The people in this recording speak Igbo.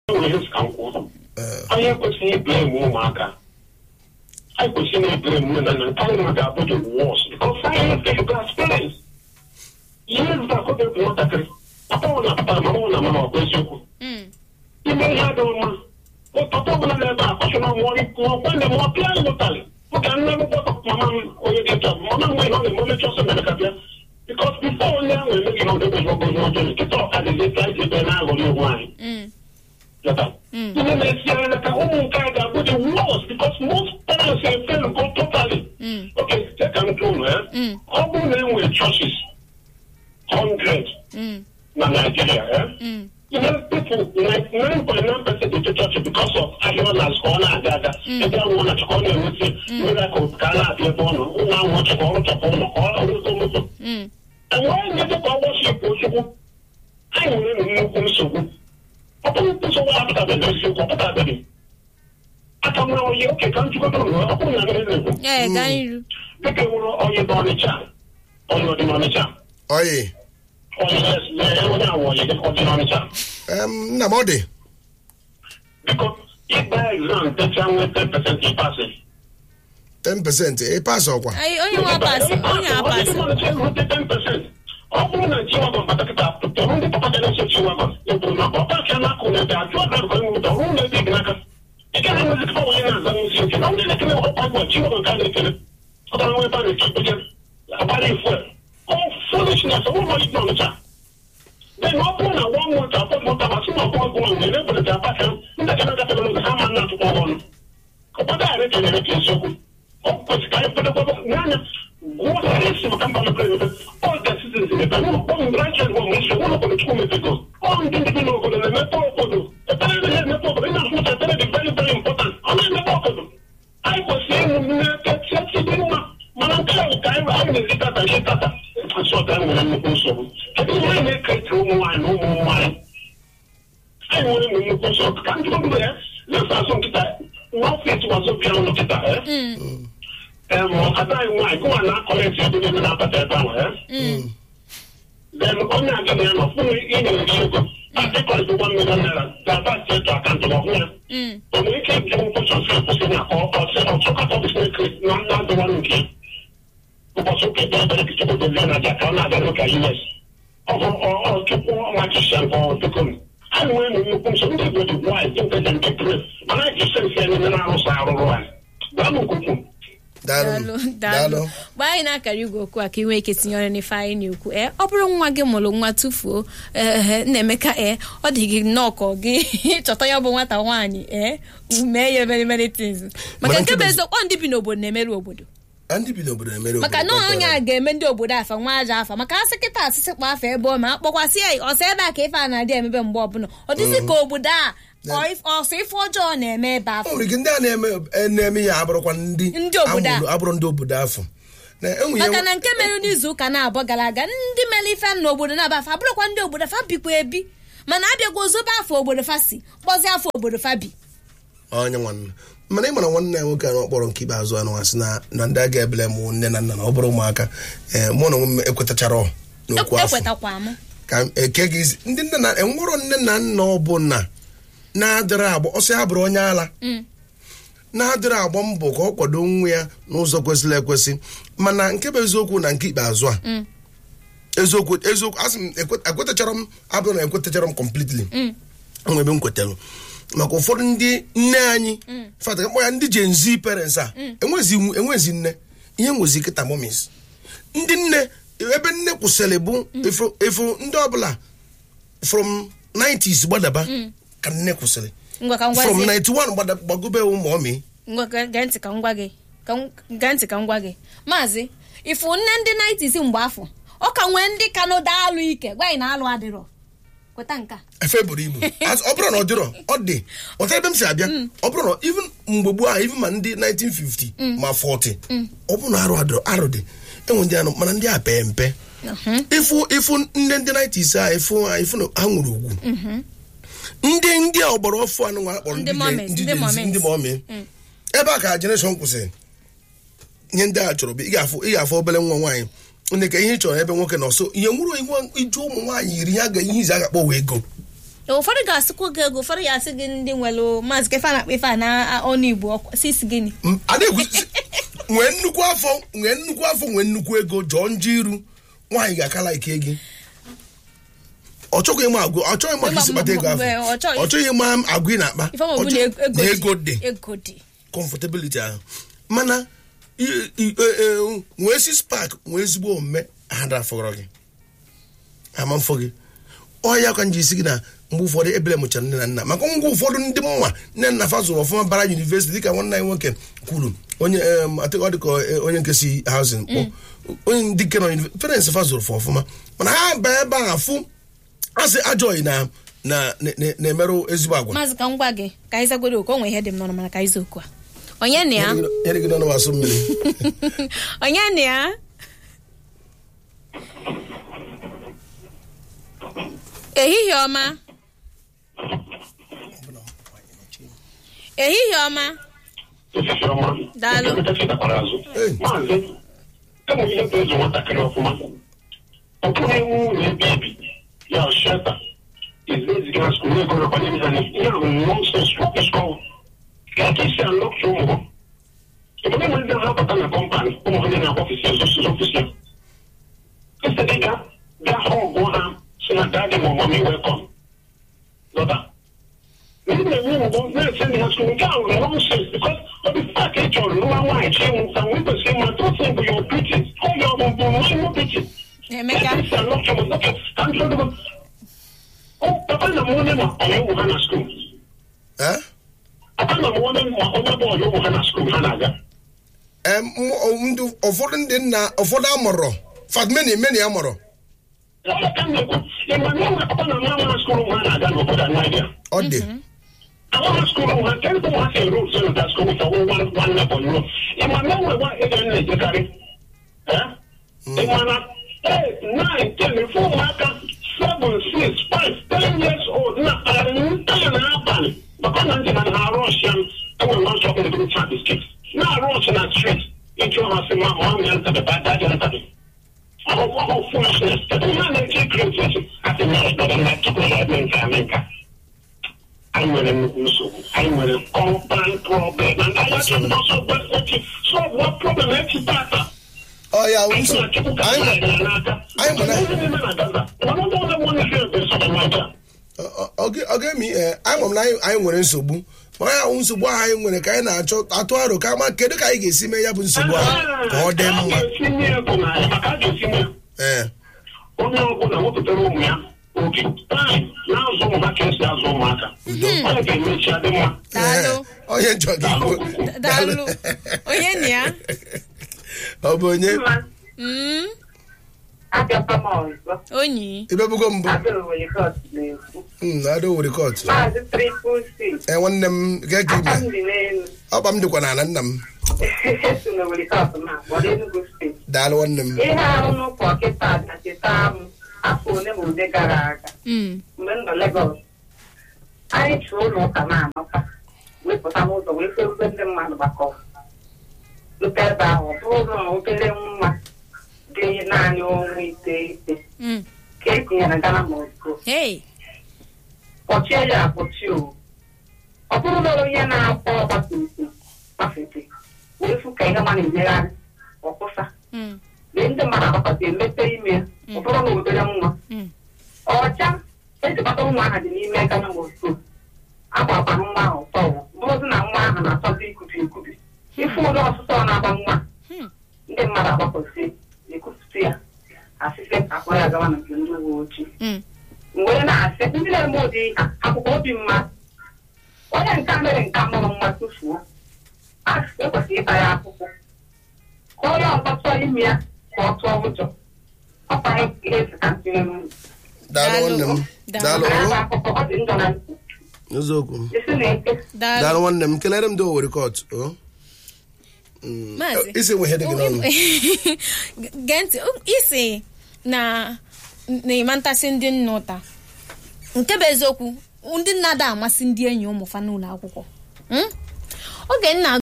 nwere ka m kwuru anyị ekwesịghị iblem ụmụaka anyị kwesịrị iblem nne na nna nke anyị ma ga-abụ the worst because anyị ga experience ihe zụta akọbe bụ nwatakịrị papa ọ na papa mama ọ na mama ọ bụ eziokwu ime ihe adịghị mma papa ọbụla na-ebe a kọchara ọgwa nne m ọ pịa anyị ụtalị oge nne m gbọtọ mama m onye dị nta mama m nwere ọ na-eme omechi ọsọ mere ka bịa because before onye ahụ emeghị na ọdịbe ọgụ onye ọjọọ nkịta ọka dịzi ka anyị ebe na-aghọrị onwe anyị ihe na-esi anya n'aka ụmụ nke a ga-abụ the worst because most parents fail go totally okay take am true eh ọ bụrụ na enwere churches hundred na Nigeria eh you know people like nine point nine percent of the church because of ahịrịolas ka ọ na-aga aga ebe ahụ na chọkọ na-enweta miracle ka a na-abịa ebe ọ nọ ụlọ ahụ chọkọ ọrụ chọkọ ụlọ ka ọ rụta moto enweghị ndị ka ọ gbọchipụ ozugbo anyị nwere nnukwu nsogbu ọ bụrụ nsogbu apụtabeghị eziokwu ọ pụtabeghị aka mara onye oke ka njikọta ụlọ ọ bụrụ na ndị na-ekwu ee gaa n'iru dịka nwere onye n'ọnịcha onye ọdị n'ọnịcha oyi onye onye awụ onye dịka ọdị n'ọnịcha em, nna m ọ dị biko ịgba exam techa nwee 10% ịpasị 10% ịpas ọkwa Anyị- onye nwe apasị onye apasị ọ bụrụ na chiwagon batakịta tọrụ ndị papa ga-eso chiwagon ekwuru na ọpa aka na-akụ na ebe ajụ ọbịa rụkọ nwụta ọrụ na ebe gị n'aka ị gaghị enwezi kịta onye na-aza n'isi oke na ndị na-ekele ọkwa gwa chiwagon ka a na-ekele ọ gara nwe ebe a na-eche ekpeche agbara ifu ọ foolishness ọ bụrụ na ọnịcha then ọ bụrụ na one month afọ mụta ma sị na ọkwa ọgwụ nwere na-ebelata apaka ndị ga na-agafere n'oge ha ma na-atụkwa ọnụ ọkpọta ghara ekelere ka eziokwu ọ kwesịrị ka anyị kwedokwado n'anya gwụọ isi maka mba mepere emepe ọ ga-esizi emepe n'ụlọ kpọm branches bụ mgbe isi ụlọ obodo chukwu mepego ọ ndị ndị bi n'obodo na-emepe obodo ebere na emepe obodo ị na-asụ mụta ebere dị very very important ọ na-emepe obodo anyị kwesịrị ịhụ nne kachasị dị mma mana nke ahụ ka anyị anyị na-ezi tata ihe tata asọ ka anyị nwere nnukwu nsogbu kedu ihe anyị na-ekete ụmụ nwaanyị na ụmụ nwaanyị anyị nwere nnukwu nsogbu ka ndị ọbụla ya na-efe azụ nkịta n'ọfịs wazụ bịa ụlọ nkịta ya ada anyị nwaanyị gụwa na-akọleti ebe niile na-abata ebe ahụ ya then onye aga na ya nọ fụrụ inyere gị ego akịkọrịta ụgbọ mmiri naira ga-aba steetụ akaụntụ ma ọhụrụ ya o nwere ike ịbụ nkwụsọsị akwụsị na ọsị ọchọkọta ọbụsị na ndị adịwa nke ụbọchị ụka ebe ebere ka chukwu dozie na aja ka ọ na-aga n'ụka us ọchukwu ọmachisia nke ọdịkom anyị nwere nnukwu nsogbu ndị igbo dị nwaanyị dị nketa nke pres mana anyị ji sensi anyị na-arụsọ arụrụ anyị gwa m nkwukwu daalụ daalụ daalụ daalụ mgbe anyị na-akara igwe okwu a ka ị nwee ike tinye ọrụ n'ife anyị na-ekwu ee ọ bụrụ nwa gị mụrụ nwa tufuo ee nna-emeka ee ọ dị gị nnọọ ka ọ gị chọta ya bụ nwata nwaanyị ee mee ya very many things maka Mana nke bụ nke bụ- eziokwu ọ ndị bi n'obodo na-emerụ obodo Ah, ndị bi n'obodo na-emere maka obodo na onye kpọtara. a ga-eme ndị obodo afa nwa aja afa maka asị kịta asịsị kpọ afa ebe ọ ma akpọkwasị ya ọsọ ebe a ka ife a na-adị emebe mgbe ọbụla ọ dịzị ka obodo a ọ if- ọsọ ife ọjọọ na-eme ebe o afọ nwere ike ndị a na-eme eh, na-eme ya abụrụkwa ndị Ndị obodo a. amụrụ- abụrụ ndị obodo afọ na enwe ihe maka na nke mere n'izu ụka na-abụọ gara aga ndị mere ife n'obodo na-aba afa abụrụkwa ndị obodo fa bikwa ebi mana abịagwa ozobe afọ obodo fa si kpọzie afọ obodo fa bi onye nwanne mana ị mara nwanne ya nwoke a n'ọkpọrọ nke ikpeazụ anụ asị na na ndị a ga-ebele mụ nne na nna na ọ bụrụ ụmụaka ee mụ na onwe m ekwetachara n'okwu afọ ekwetakwa m ka m eke gị isi ndị nne na enwero nne na nna ọbụla na-adịrị agba ọsọ ya bụrụ onye ala na-adịrị agba mbọ ka ọ kwado nwa ya n'ụzọ kwesịrị ekwesị mana nke bụ eziokwu na nke ikpeazụ a eziokwu eziokwu asị m ekwe- ekwetachara m abụrụ na ekwetachara m completely enwe ebe m kwetalụ maka ụfọdụ ndị nne anyị fata kpọ ya ndị Gen Z parents a enwezi enwezi nne ihe nwezi kịta momis ndị nne ebe nne kwụsịrị bụ efu efu ndị ọbụla from 90s gbadaba ka nne kwụsịrị ngwa ka m from gwazie 91 gbada- gbagobe ụmụ ọmị ngwa ge- gee ntị ka m gwa gị ka m- gee ntị ka m gwa gị maazị ifu nne ndị 90s mgbe afọ ọ ka nwee ndị ka n'ụda alụ ike gwa anyị na alụ adịrọ kweta nke a efe buru ibu As- ọ bụrụ na ọ dịrọ ọ dị ọtara ebe m si abịa ọ bụrụ na even mgbe gboo ahụ even ma ndị 1950 ma 40 ọ bụrụ na arụ adịrọ arụ dị enwe ndị anụ mana ndị a pee mpe ịfụ ịfụ nne ndị 90s a ịfụ ha ịfụ na ha nwere ugwu ndị ndị a ọgbara ọfụ anụ nwa akpọrọ Ndị Gen- moments, ndị Gen Z, moments. ndị mọmị ebe a ka generation kwụsịrị ihe ndị a chọrọ bụ ị ga-afụ ị ga-afụ obere nwa nwaanyị ndị ka ihe ị chọrọ ebe nwoke nọ so ihe nwụrụ ihu iju ụmụ nwaanyị yiri ya ga ihe izi a ga-akpọ wee ego ụfọdụ ga-asịkwa gị ego ụfọdụ ya asị gị ndị nwere maazị kefe a na-akpa ife a na ọnụ igbo ọkwa- si isi gịnị M- a na-ekwu si- nwee nnukwu afọ nwee nnukwu afọ nwee nnukwu ego jọọ njọ iru nwaanyị ga-akala ike gị ọ chọghị ịma agụ ọ chọghị ịma ka isi kpata ego afọ Mgbe ọ chọghị- ọ chọghị ịma agụ ị na-akpa ife ma ọ bụ Ọ na chọ- na ego dị ego dị comfortability ahụ mana i- i- e- e- nwee six pack nwee ezigbo omume ha dafọrọ gị ama mfọ gị ọya ka nji isi gị na mgbe ụfọdụ ebele mụchara nne na nna maka ngwa ụfọdụ ndị mma nne na fa zụrụ ọfụma bara yunivesiti dịka nwanne anyị nwoke kwuru onye em, I think ọ dịka eh, onye nke si hauzin kpọ onye ndị nke nọ yunivesiti parents fa zụrụ fa ọfụma mana ha baa ebe ahụ afụ asị ajọghị na na na- na- na-emerụ ezigbo agwa maazị ka m gwa gị ka anyị zagoro okwu o nwere ihe dị m n'ọnụ mana ka anyị zaa okwu a onye na ya nyere gị n'ọnụ asụ mmiri onye na ya ehihie ọma ehihie ọma Osisi ọma. Daalụ. Emeka chetakwara azụ. Ee. Maazị, enweghị ihe bụ ịzụ nwatakịrị ọfụma. Ọ bụghị iwu na ebe ibi ya shelta eziga na skul ego na kwanye ha ihe ahụ nonsens skọl ka aka isi alọkta ụmụ ha. Obodo nwere ndị na-apụta na kọmpanị ụmụ ha ndị na-akpọ ọfisi ọsọsọ ọfisi ya. Ese dị ka gaa ha ọgụ ha si na dadị ma ọmụmụ welkọm. Lọta. ndị na-enwe mbụ na-ese ndị ha skul nke ahụ bụ nonsens bikos ọ dị pak ị chọrọ nwa nwaanyị chi nwụ ka nwee kwesịrị ma totin bụ ya opiti oge ọ bụ bụ nwa opiti Emeka papa na mwane ma ọyọ ụmụ ha na skul Eh? papa na mwane ma onye bụ ọyọ ụmụ ha na skul ha na-aga Em, m- ọ- ndị ụfọdụ ndị nna ụfọdụ amụrụ fatmeni meni amụrụ Onye ka m na-ekwu ịma na enwe papa na mama na skul ụmụ ha na-aga n'obodo a Naịjirịa ọ dị Our school has ten to one say rules in that school with a one one level rule. In my name, what is in the carry? Eh? In my eight, nine, ten, four, marker, seven, six, five, ten years old. Now, I'm telling you, I'm Because I'm in a Russian, I will not talk in the group chat this kids. Now, Russian and street. Into your house, my mom, and the bad daddy, and the Our whole foolishness. The man that take criticism. I think that's better than that. Took my head in America. anyị nwere nnukwu nsogbu anyị nwere kọmpan problem and anyị achọghị ọsọ gbasochi sọgwụọ problem echi tata ọ ya anyị nso na-achịkwu ka anyị anyị na n'aka anyị mara- Ihe na-eme na Gaza mana ndị ọzọ nwere ihe ebe sọ na Naịjirịa ọ- ọ- ọ ga- ọ ga-emi ee anyị nwere na anyị anyị nwere nsogbu ma ya wụ nsogbu ahụ anyị nwere ka anyị na-achọ atụ aro ka ama kedu ka anyị ga-esi mee ya bụ nsogbu ahụ ka ọ dị A mma ga-etinye ego na ya maka a ga-etinye ee onye ọbụla wepụtara ụmụ ya oge taịm na-azụ ụmụ ha ka esi azụ ụmụaka onye ga-emechi adị mma Daalụ. Ee, onye njọ gị Da- daalụ onye na ya ọ bụ onye Mm, abịakwa m ọzọ onyi ibebugo mbụ adịrịwere kot na-ekwu Mm, ada were kot maazị tripụl six ee nwanne m gee ka aka m ime dị n'elu ọkpa m dịkwa n'ala nna m esi na were kot na gbọrọ Enugu steeti daalụ nwanne m ihe ahụ n'ụkọ kịta na cheta m afọ ole ma ole gara aga Mm, mgbe m nọ Legọs anyị chụọ ụlọ ụka na-anọta wepụta n'ụzọ wee fekwe ndị mmadụ gbakọrọ lụta ebe ahụ ọ bụrụ ụlọ obere nwa dị naanị ọnwa iteghete mm. ka e tinyere Ghana Moscow hey kpọchie ya akpọchi o ọ bụrụ na onye na-akpọ ọgbatumtum gbafete wee fụ ka ihe ma na-emegharị ọkwụsa Mm, mgbe ndị mmadụ agbakọta emepe ime ọ bụrụ na obere nwa mm. ọcha ejikọta nwa ahụ dị n'ime Ghana Moscow agbakwara nwa ahụ tọwụ bụrụzi na nwa ahụ na-achọzi ikubi ekubi ife ụlọ ọsụsọ na-agba nwa Hmm. ndị mmadụ agbakọsi ekwupụta ya asịsị ka akpọ ya gawa na nke ndị uwe ojii Mm. mgbe na-asị ndị na-eme ụdị ha akwụkwọ obi mma onye nka mere nka mụrụ nwa tụfuo a ekwesịrị ịta ya akwụkwọ ka onye ọzọ chọọ ime ya ka ọ tụọ ụjọ ọ kpara ihe esi ka ntinye n'ụlọ daalụ nwanne m Daalụ. daalụ ya bụ o. akụkọ ọ dị njọ na ntị eziokwu isi na eke daalụ daalụ nwanne m kelere m dị owere kot o Mm, Maazị. isi nwe ihe dị gị n'ọnụ gee ntị um, isi na na ịma ntasị ndị nna ụta nke bụ eziokwu ndị nna da amasị ndị enyi ụmụ fa n'ụlọ akwụkwọ Mm? oge nna